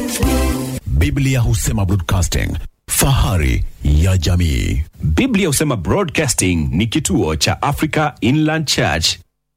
Biblia husema broadcasting, fahari ya jamii. Biblia husema Broadcasting ni kituo cha Africa Inland Church.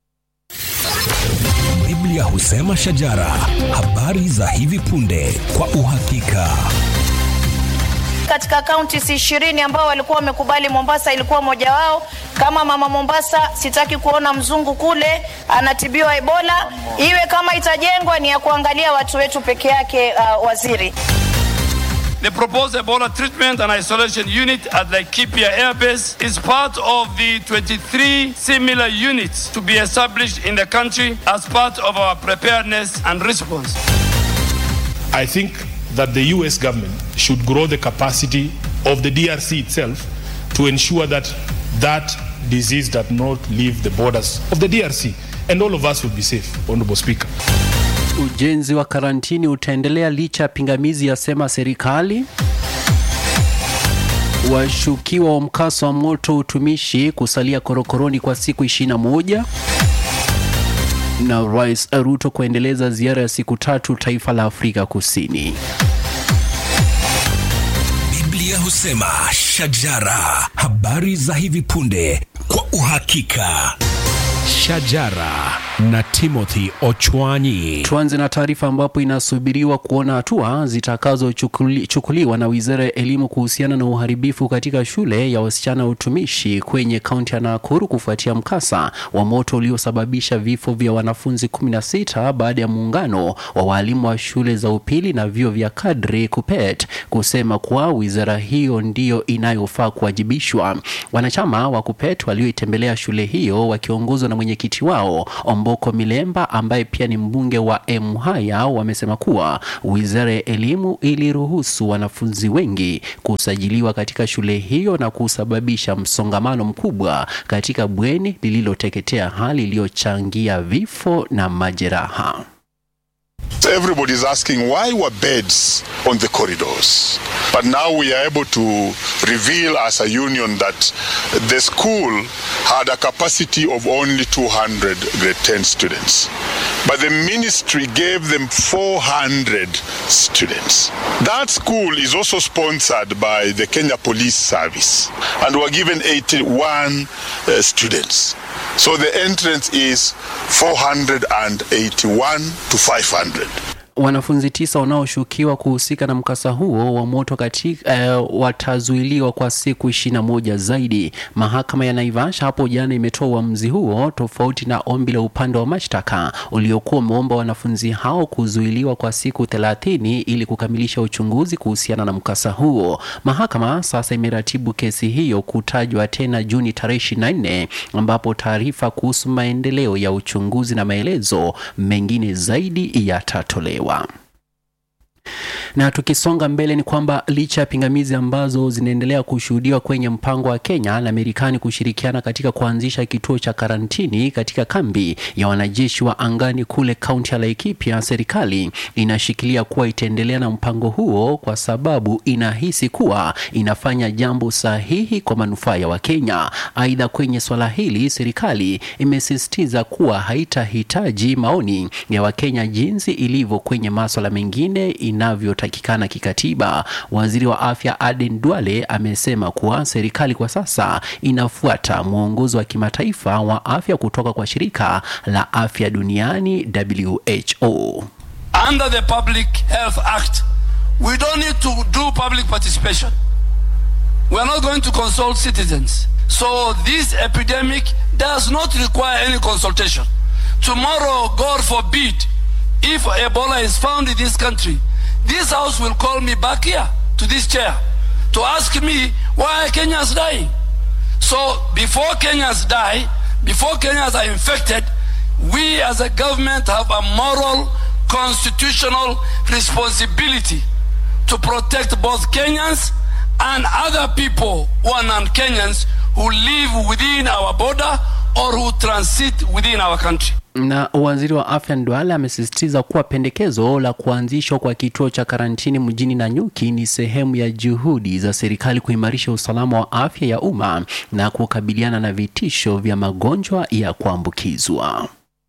Biblia husema shajara, habari za hivi punde kwa uhakika. katika kaunti si ishirini ambao walikuwa wamekubali Mombasa ilikuwa moja wao. Kama mama Mombasa, sitaki kuona mzungu kule anatibiwa Ebola. Iwe kama itajengwa ni ya kuangalia watu wetu peke yake. Uh, waziri The proposed Ebola treatment and isolation unit at Laikipia Air Base is part of the 23 similar units to be established in the country as part of our preparedness and response. I think that the US government should grow the capacity of the DRC itself to ensure that that disease does not leave the borders of the DRC and all of us will be safe, Honorable Speaker. Ujenzi wa karantini utaendelea licha ya pingamizi yasema serikali. Washukiwa wa mkasa wa moto utumishi kusalia korokoroni kwa siku 21 na Rais Ruto kuendeleza ziara ya siku tatu taifa la Afrika Kusini. Biblia husema shajara, habari za hivi punde kwa uhakika. Shajara na Timothy Ochwanyi. Tuanze na taarifa ambapo inasubiriwa kuona hatua zitakazochukuliwa na wizara ya elimu kuhusiana na uharibifu katika shule ya wasichana wa utumishi kwenye kaunti ya Nakuru kufuatia mkasa wa moto uliosababisha vifo vya wanafunzi 16 baada ya muungano wa waalimu wa shule za upili na vyuo vya kadri KUPPET kusema kuwa wizara hiyo ndiyo inayofaa kuwajibishwa. Wanachama wa KUPPET walioitembelea shule hiyo wakiongozwa na mwenyekiti wao Omboko Milemba ambaye pia ni mbunge wa Emuhaya wamesema kuwa wizara ya elimu iliruhusu wanafunzi wengi kusajiliwa katika shule hiyo na kusababisha msongamano mkubwa katika bweni lililoteketea, hali iliyochangia vifo na majeraha. So everybody's asking why were beds on the corridors? But now we are able to reveal as a union that the school had a capacity of only 200 grade 10 students. But the ministry gave them 400 students. That school is also sponsored by the Kenya Police Service and were given 81 uh, students. So the entrance is 481 to 500. Wanafunzi tisa wanaoshukiwa kuhusika na mkasa huo wa moto katika eh, watazuiliwa kwa siku ishirini na moja zaidi. Mahakama ya Naivasha hapo jana imetoa uamuzi huo tofauti na ombi la upande wa mashtaka uliokuwa umeomba wanafunzi hao kuzuiliwa kwa siku thelathini ili kukamilisha uchunguzi kuhusiana na mkasa huo. Mahakama sasa imeratibu kesi hiyo kutajwa tena Juni tarehe ishirini na nne ambapo taarifa kuhusu maendeleo ya uchunguzi na maelezo mengine zaidi yatatolewa. Na tukisonga mbele ni kwamba licha ya pingamizi ambazo zinaendelea kushuhudiwa kwenye mpango wa Kenya na Marekani kushirikiana katika kuanzisha kituo cha karantini katika kambi ya wanajeshi wa angani kule kaunti ya Laikipia, serikali inashikilia kuwa itaendelea na mpango huo kwa sababu inahisi kuwa inafanya jambo sahihi kwa manufaa ya Wakenya. Aidha, kwenye swala hili serikali imesisitiza kuwa haitahitaji maoni ya Wakenya jinsi ilivyo kwenye maswala mengine inavyotakikana kikatiba. Waziri wa afya Aden Duale amesema kuwa serikali kwa sasa inafuata mwongozo wa kimataifa wa afya kutoka kwa shirika la afya duniani WHO. Under the Public Health Act, we don't need to do public participation. We are not going to consult citizens. So this epidemic does not require any consultation. Tomorrow, God forbid, if Ebola is found in this country, this house will call me back here to this chair to ask me why are Kenyans dying. So before Kenyans die, before Kenyans are infected, we as a government have a moral, constitutional responsibility to protect both Kenyans and other people who are non-Kenyans who live within our border or who transit within our country. Na waziri wa afya Ndwale amesisitiza kuwa pendekezo la kuanzishwa kwa kituo cha karantini mjini Nanyuki ni sehemu ya juhudi za serikali kuimarisha usalama wa afya ya umma na kukabiliana na vitisho vya magonjwa ya kuambukizwa.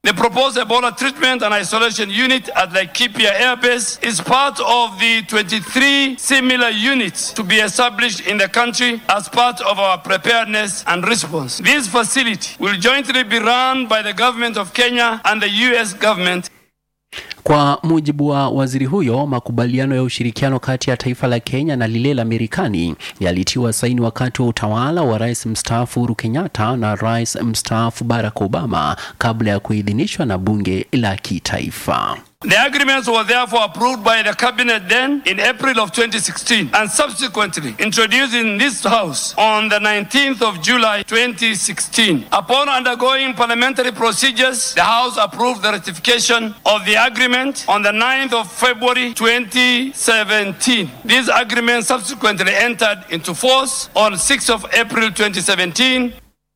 The proposed Ebola treatment and isolation unit at Laikipia Air Base is part of the 23 similar units to be established in the country as part of our preparedness and response. This facility will jointly be run by the government of Kenya and the US government. Kwa mujibu wa waziri huyo, makubaliano ya ushirikiano kati ya taifa la Kenya na lile la Marekani yalitiwa saini wakati wa utawala wa rais mstaafu Uhuru Kenyatta na rais mstaafu Barack Obama kabla ya kuidhinishwa na bunge la kitaifa. The agreements were therefore approved by the cabinet then in April of 2016 and subsequently introduced in this house on the 19th of July 2016. Upon undergoing parliamentary procedures, the house approved the ratification of the agreement on the 9th of February 2017. This agreement subsequently entered into force on 6th of April 2017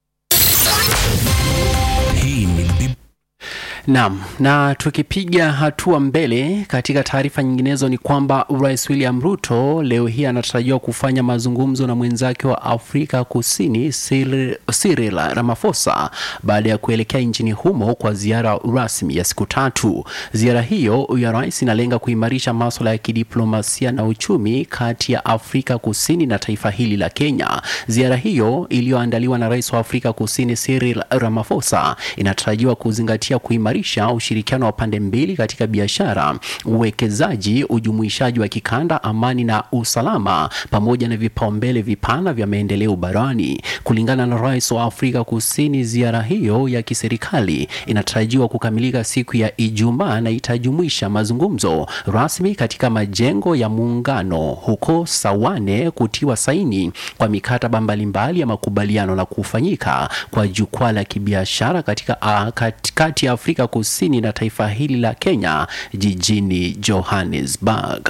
Hii ni Bib- Naam, na tukipiga hatua mbele katika taarifa nyinginezo ni kwamba Rais William Ruto leo hii anatarajiwa kufanya mazungumzo na mwenzake wa Afrika Kusini Cyril Cyril Ramaphosa baada ya kuelekea nchini humo kwa ziara rasmi ya siku tatu. Ziara hiyo ya rais inalenga kuimarisha masuala ya kidiplomasia na uchumi kati ya Afrika Kusini na taifa hili la Kenya. Ziara hiyo iliyoandaliwa na rais wa Afrika Kusini Cyril Ramaphosa inatarajiwa kuzingatia kuimarisha ushirikiano wa pande mbili katika biashara, uwekezaji, ujumuishaji wa kikanda, amani na usalama, pamoja na vipaumbele vipana vya maendeleo barani. Kulingana na rais wa Afrika Kusini, ziara hiyo ya kiserikali inatarajiwa kukamilika siku ya Ijumaa na itajumuisha mazungumzo rasmi katika majengo ya muungano huko Sawane, kutiwa saini kwa mikataba mbalimbali ya makubaliano na kufanyika kwa jukwaa la kibiashara katika uh, katikati ya Afrika Kusini na taifa hili la Kenya jijini Johannesburg.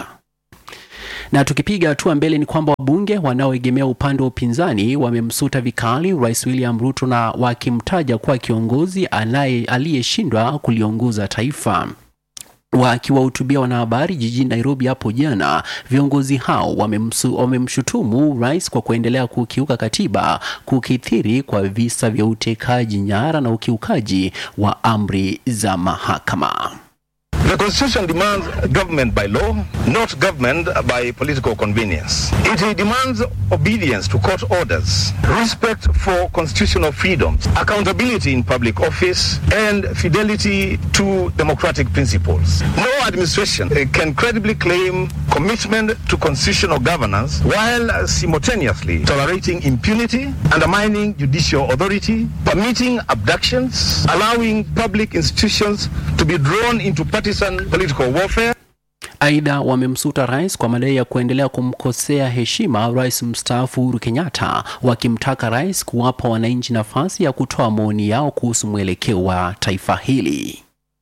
Na tukipiga hatua mbele ni kwamba wabunge wanaoegemea upande wa upinzani wamemsuta vikali Rais William Ruto na wakimtaja kuwa kiongozi anaye aliyeshindwa kuliongoza taifa. Wakiwahutubia wanahabari jijini Nairobi hapo jana, viongozi hao wamemsu, wamemshutumu rais kwa kuendelea kukiuka katiba, kukithiri kwa visa vya utekaji nyara na ukiukaji wa amri za mahakama. The Constitution demands government by law, not government by political convenience. It demands obedience to court orders, respect for constitutional freedoms, accountability in public office, and fidelity to democratic principles. No administration uh, can credibly claim commitment to constitutional governance while simultaneously tolerating impunity, undermining judicial authority, permitting abductions, allowing public institutions to be drawn into partisan political warfare. Aidha, wamemsuta rais kwa madai ya kuendelea kumkosea heshima rais mstaafu Uhuru Kenyatta, wakimtaka rais kuwapa wananchi nafasi ya kutoa maoni yao kuhusu mwelekeo wa taifa hili.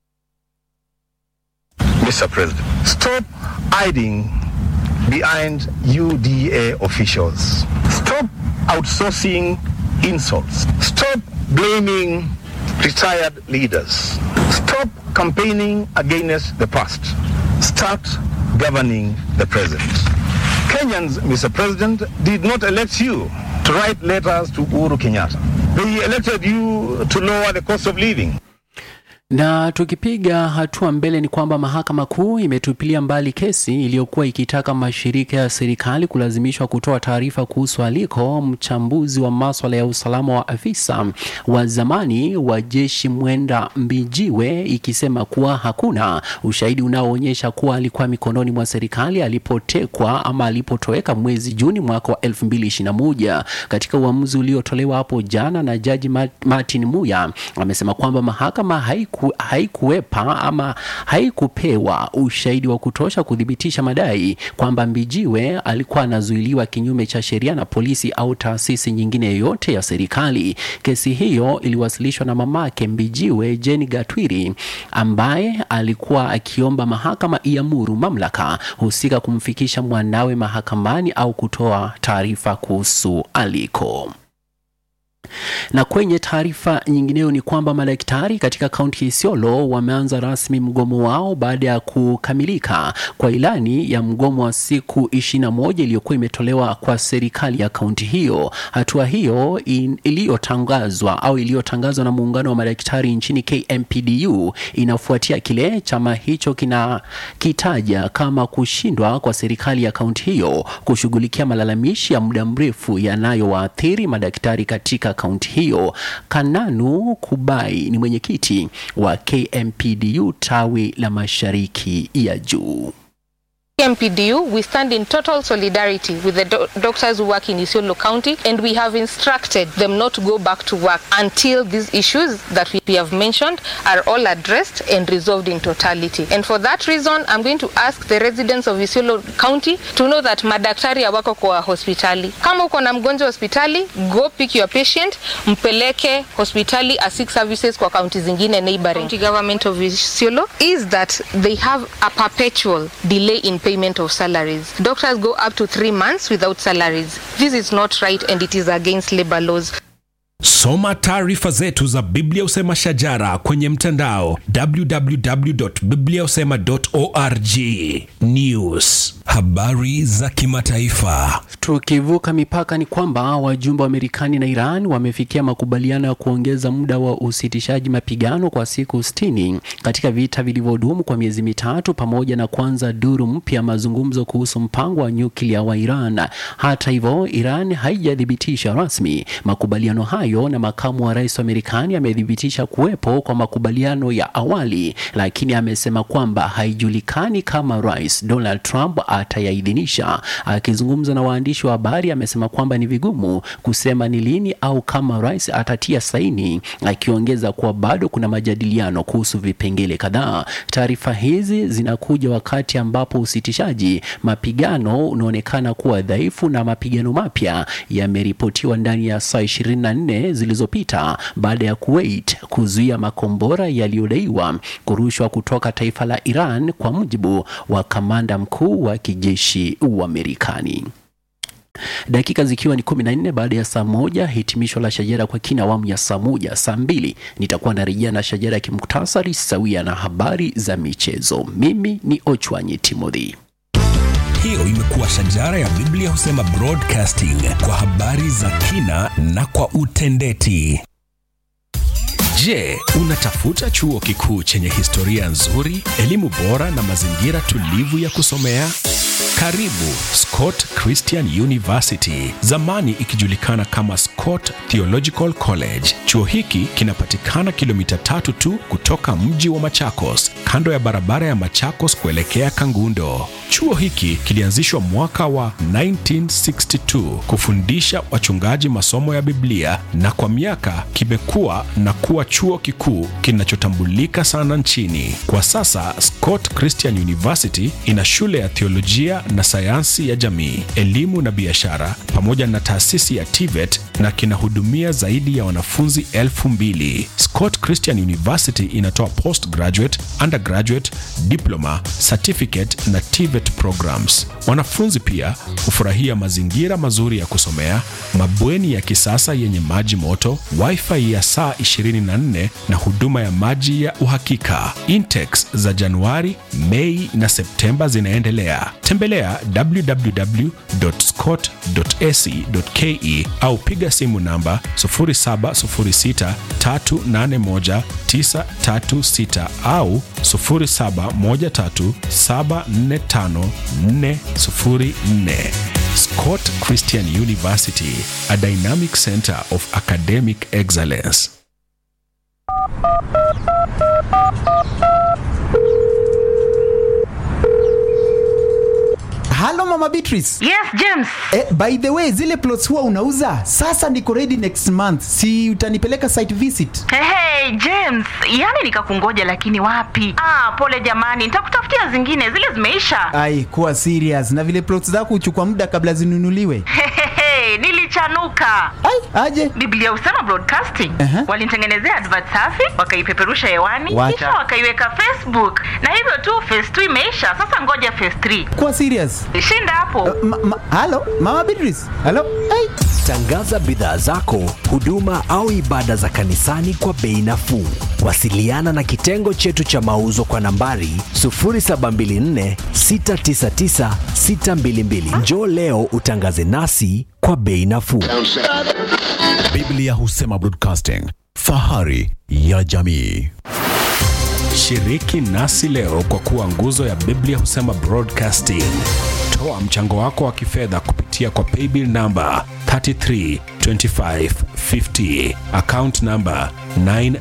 Mr. President, stop hiding behind UDA officials. Stop outsourcing insults. Stop blaming retired leaders. Stop campaigning against the past. Start governing the present. Kenyans, Mr. President, did not elect you to write letters to Uhuru Kenyatta. They elected you to lower the cost of living. Na tukipiga hatua mbele ni kwamba mahakama kuu imetupilia mbali kesi iliyokuwa ikitaka mashirika ya serikali kulazimishwa kutoa taarifa kuhusu aliko mchambuzi wa maswala ya usalama wa afisa wa zamani wa jeshi Mwenda Mbijiwe, ikisema kuwa hakuna ushahidi unaoonyesha kuwa alikuwa mikononi mwa serikali alipotekwa ama alipotoweka mwezi Juni mwaka wa 2021. Katika uamuzi uliotolewa hapo jana na jaji Martin Muya, amesema kwamba mahakama haiku haikuwepa ama haikupewa ushahidi wa kutosha kuthibitisha madai kwamba Mbijiwe alikuwa anazuiliwa kinyume cha sheria na polisi au taasisi nyingine yoyote ya serikali. Kesi hiyo iliwasilishwa na mamake Mbijiwe, Jane Gatwiri, ambaye alikuwa akiomba mahakama iamuru mamlaka husika kumfikisha mwanawe mahakamani au kutoa taarifa kuhusu aliko. Na kwenye taarifa nyingineyo ni kwamba madaktari katika kaunti ya Isiolo wameanza rasmi mgomo wao baada ya kukamilika kwa ilani ya mgomo wa siku 21 iliyokuwa imetolewa kwa serikali ya kaunti hiyo. Hatua hiyo in- iliyotangazwa au iliyotangazwa na muungano wa madaktari nchini KMPDU inafuatia kile chama hicho kinakitaja kama kushindwa kwa serikali ya kaunti hiyo kushughulikia malalamishi ya muda mrefu yanayowaathiri madaktari katika kaunti hiyo. Kananu Kubai ni mwenyekiti wa KMPDU tawi la mashariki ya juu. MPDU, we stand in total solidarity with the do- doctors who work in Isiolo County and we have instructed them not to go back to work until these issues that we we have mentioned are all addressed and resolved in totality. And for that reason, I'm going to ask the residents of Isiolo County to know that madaktari hawako kwa hospitali. Kama uko na mgonjwa hospitali, go pick your patient, mpeleke hospitali asik services kwa kaunti zingine neighboring. County government of Isiolo is that they have a perpetual delay in payment of salaries. Doctors go up to three months without salaries. This is not right and it is against labor laws. Soma taarifa zetu za Biblia Usema Shajara kwenye mtandao www.bibliausema.org. News, habari za kimataifa. Tukivuka mipaka ni kwamba wajumbe wa Marekani na Iran wamefikia makubaliano ya kuongeza muda wa usitishaji mapigano kwa siku 60 katika vita vilivyodumu kwa miezi mitatu pamoja na kuanza duru mpya ya mazungumzo kuhusu mpango wa nyuklia wa Iran. Hata hivyo, Iran haijathibitisha rasmi makubaliano hayo na makamu wa rais wa Marekani amethibitisha kuwepo kwa makubaliano ya awali, lakini amesema kwamba haijulikani kama Rais Donald Trump atayaidhinisha. Akizungumza na waandishi wa habari, amesema kwamba ni vigumu kusema ni lini au kama rais atatia saini, akiongeza kuwa bado kuna majadiliano kuhusu vipengele kadhaa. Taarifa hizi zinakuja wakati ambapo usitishaji mapigano unaonekana kuwa dhaifu na mapigano mapya yameripotiwa ndani ya saa 24 zilizopita baada ya Kuwait kuzuia makombora yaliyodaiwa kurushwa kutoka taifa la Iran, kwa mujibu wa kamanda mkuu wa kijeshi wa Marekani. Dakika zikiwa ni 14 baada ya saa moja, hitimisho la shajara kwa kina awamu ya saa moja. Saa mbili nitakuwa narejea na shajara ya kimuktasari sawia na habari za michezo. Mimi ni Ochwanyi Timothy. Hiyo imekuwa Shajara ya Biblia Husema Broadcasting kwa habari za kina na kwa utendeti. Je, unatafuta chuo kikuu chenye historia nzuri, elimu bora na mazingira tulivu ya kusomea? Karibu Scott Christian University, zamani ikijulikana kama Scott Theological College. Chuo hiki kinapatikana kilomita tatu tu kutoka mji wa Machakos, kando ya barabara ya Machakos kuelekea Kangundo. Chuo hiki kilianzishwa mwaka wa 1962 kufundisha wachungaji masomo ya Biblia na kwa miaka kimekuwa na kuwa chuo kikuu kinachotambulika sana nchini. Kwa sasa Scott Christian University ina shule ya theolojia na sayansi ya jamii, elimu na biashara pamoja na taasisi ya TVET na kinahudumia zaidi ya wanafunzi elfu mbili. Scott Christian University inatoa postgraduate, undergraduate, diploma, certificate na TVET programs. Wanafunzi pia hufurahia mazingira mazuri ya kusomea, mabweni ya kisasa yenye maji moto, wifi ya saa 24 na huduma ya maji ya uhakika. Intex za Januari, Mei na Septemba zinaendelea. Tembelea www.scott.ac.ke au piga simu namba 0706381936 au 0713745404. Scott Christian University, a dynamic center of academic excellence. halo mama beatrice Yes, James. eh, by the way zile plots huwa unauza sasa niko ready next month si utanipeleka site visit Hey, hey, James, yani nikakungoja lakini wapi? Ah, pole jamani, nitakutafutia zingine, zile zimeisha. ai kuwa serious na vile plots zako huchukua muda kabla zinunuliwe Hey, hey, hey, nilichelewa ilichanuka Ai, aje biblia husema broadcasting Aha. walinitengenezea advert safi wakaipeperusha hewani Wacha. kisha wakaiweka facebook na hivyo tu phase 2 imeisha sasa ngoja phase 3 kuwa serious shinda hapo ma, ma, halo mama Beatrice halo ai Tangaza bidhaa zako, huduma au ibada za kanisani kwa bei nafuu. Wasiliana na kitengo chetu cha mauzo kwa nambari 0724 699 622. Njoo leo utangaze nasi kwa bei nafuu. Biblia husema broadcasting, fahari ya jamii. Shiriki nasi leo kwa kuwa nguzo ya Biblia husema broadcasting. Toa mchango wako wa kifedha kupitia kwa paybill namba 332550 account namba 9